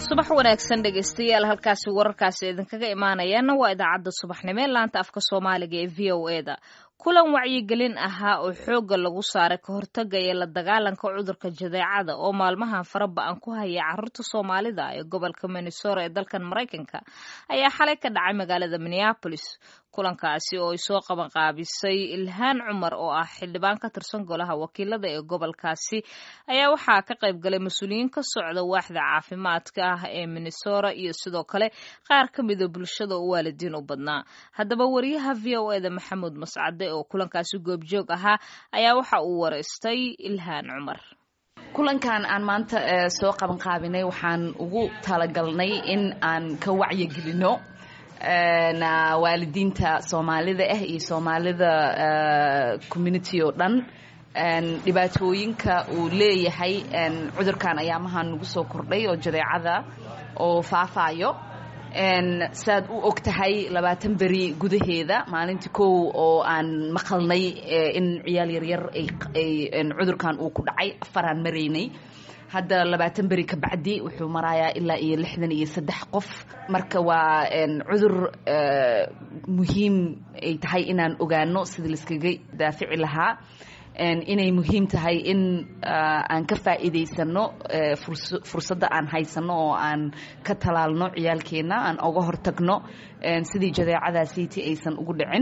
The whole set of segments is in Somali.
subax wanaagsan dhegaystayaal halkaasi wararkaasi idinkaga imaanayaana waa idaacadda subaxnimo ee laanta afka soomaaliga ee v o eda kulan wacyigelin ahaa oo xoogga lagu saaray ka hortaga iyo la dagaalanka cudurka jadeecada oo maalmahan fara ba-an ku haya caruurta soomaalida ee gobolka minnesota ee dalkan maraykanka ayaa xalay ka dhacay magaalada minneapolis kulankaasi oo ay soo qabanqaabisay ilhaan cumar oo ah xildhibaan ka tirsan golaha wakiilada ee gobolkaasi ayaa waxaa ka qayb galay mas-uuliyiin ka socda waaxda caafimaadka ah ee minnesota iyo sidoo kale qaar ka mida bulshada oo waalidiin u badnaa haddaba wariyaha v o eda maxamuud mascade oo kulankaasi goobjoog ahaa ayaa waxa uu wareystay ilhaan cumar kulankan aan maanta soo qabanqaabinay waxaan ugu talagalnay in aan ka wacyigelino waalidiinta soomaalida ah iyo soomaalida community oo dhan dhibaatooyinka uu leeyahay cudurkan ayaamahan nagu soo kordhay oo jadeecada oo faafaayo saad u og tahay labaatan beri gudaheeda maalintii kow oo aan maqalnay in ciyaal yaryar ay cudurkan uu ku dhacay afaraan maraynay hadda labaatan beri ka bacdi wuxuu marayaa ilaa iyo lixdan iyo saddex qof marka waa cudur muhiim ay tahay inaan ogaano sidii laiskaga daafici lahaa inay muhiim tahay in aan ka faa'iidaysano fursadda aan haysano oo aan ka talaalno ciyaalkeenna aan oga hortagno sidii jadeecadaasiiti aysan ugu dhicin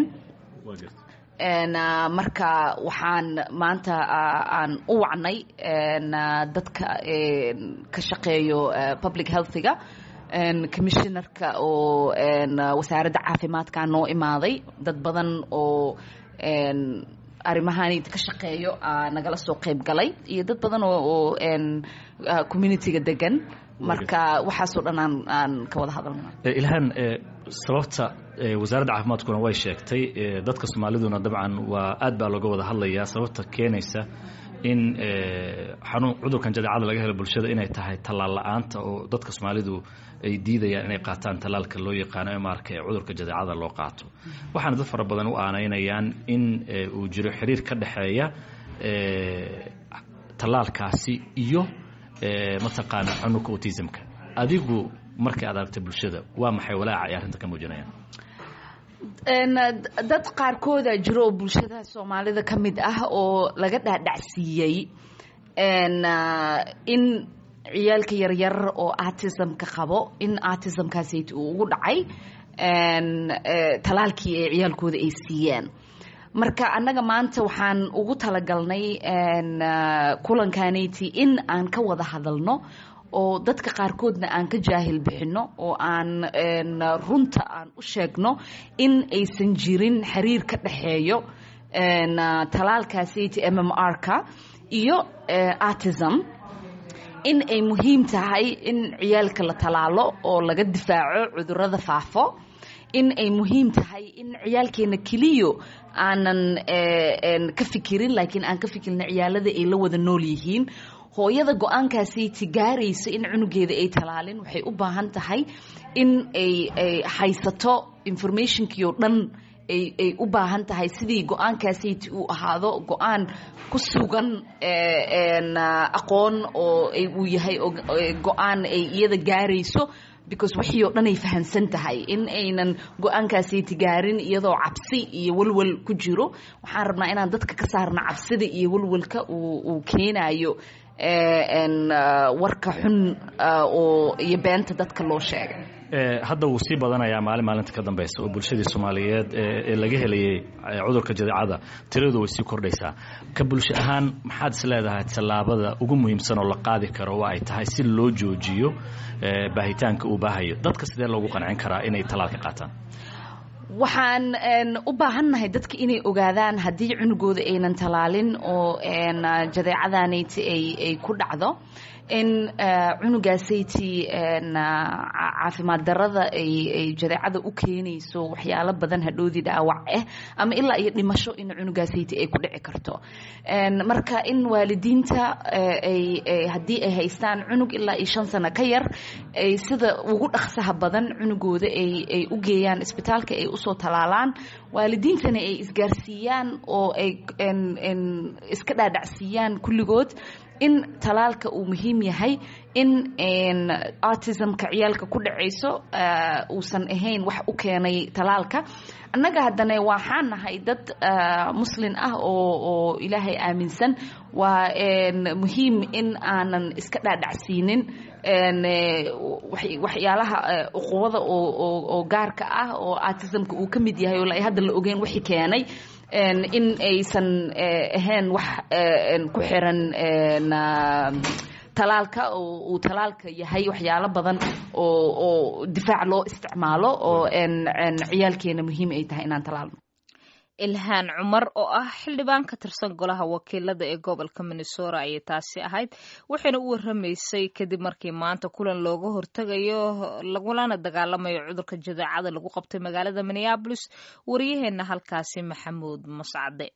marka waxaan maanta aan u wacnay dadka ka shaqeeyo public healthiga commissionerka oo wasaaradda caafimaadka noo imaaday dad badan oo arrimahan ka shaqeeyo nagala soo qayb galay iyo dad badan oo communitiga degan marka waxaasoo dhan aan ka wada hadalna ilhaan sababta wasaaradda caafimaadkuna way sheegtay dadka soomaaliduna dabcan waa aad baa looga wada hadlayaa sababta keenaysa in xanuun cudurkan jadeecada laga helo bulshada inay tahay tallaal la-aanta oo dadka soomaalidu ay diidayaan inay qaataan tallaalka loo yaqaano emarka ee cudurka jadeecada loo qaato waxaana dad fara badan u aanaynayaan in uu jiro xiriir ka dhexeeya tallaalkaasi iyo mataqaana xanuunka autismka adigu markay aad aragta bulshada waa maxay walaaca ay arrinta ka muujinayaan dad qaarkooda jiro oo bulshada soomaalida ka mid ah oo laga dhaadhacsiiyey in ciyaalka yaryar oo artismka qabo in artismkaasayt uu ugu dhacay talaalkii ay ciyaalkooda ay siiyeen marka annaga maanta waxaan ugu talagalnay kulankaanayti in aan ka wada hadalno oo dadka qaarkoodna aan ka jaahil bixino oo aan runta aan u sheegno in aysan jirin xiriir ka dhexeeyo talaalkaasayt m m r-ka iyo artism in ay muhiim tahay in ciyaalka la talaalo oo laga difaaco cudurada faafo in ay muhiim tahay in ciyaalkeena keliyo aanan ka fikirin laakiin aan ka fikirna ciyaalada ay la wada nool yihiin hooyada go-aankaasiti gaarayso in cunugeeda ay talaalin waxay u baahan tahay in ay haysato informationkii oo dhan ay u baahan tahay sidii go-aankaasiti uu ahaado go-aan ku sugan aqoon oo uu yahay go-aan ay iyada gaarayso because wixii oo dhan ay fahamsan tahay in aynan go-aankaasiti gaarin iyadoo cabsi iyo walwal ku jiro waxaan rabnaa inaan dadka ka saarna cabsida iyo walwalka uu keenayo warka xun oo iyo beenta dadka loo sheegay hadda wuu sii badanayaa maalin maalinta ka dambeysa oo bulshadii soomaaliyeed ee laga helayay cudurka jadeecada tiradu way sii kordhaysaa ka bulsho ahaan maxaad is leedahay tallaabada ugu muhiimsan oo la qaadi karo waa ay tahay si loo joojiyo baahitaanka uu baahayo dadka sidee loogu qancin karaa inay tallaalka qaataan waxaan u baahannahay dadka inay ogaadaan haddii cunugooda aynan talaalin oo jadeecadaanayti ay ku dhacdo in cunugaasaytii caafimaad darada ay jadeecada u keenayso waxyaalo badan hadhoodii dhaawac ah ama ilaa iyo dhimasho in cunugaasaytii ay ku dhici karto marka in waalidiinta haddii ay haystaan cunug ilaa iyo shan sano ka yar ay sida ugu dhaqsaha badan cunugooda ay u geeyaan isbitaalka ay usoo talaalaan waalidiintana ay isgaarsiiyaan oo ay iska dhaadhacsiiyaan kulligood in talaalka uu muhiim yahay in autismka ciyaalka ku dhacayso uusan ahayn wax u keenay talaalka annaga haddana waxaan nahay dad muslin ah oo oo ilaahay aaminsan waa muhiim in aanan iska dhaadhacsiinin waxyaalaha uquwada oo gaarka ah oo autismka uu ka mid yahay oo hadda la ogeyn wixii keenay in aysan ahayn wax ku xiran talaalka oo uu talaalka yahay waxyaalo badan oo oo difaac loo isticmaalo oo ciyaalkeena muhiim ay tahay inaan talaalno ilhaan cumar oo ah xildhibaan ka tirsan golaha wakiilada ee gobolka minnesota ayay taasi ahayd waxayna u waramaysay kadib markii maanta kulan looga hortegayo lagulana dagaalamayo cudurka jadeecada lagu qabtay magaalada minneabolis wariyaheenna halkaasi maxamuud mascade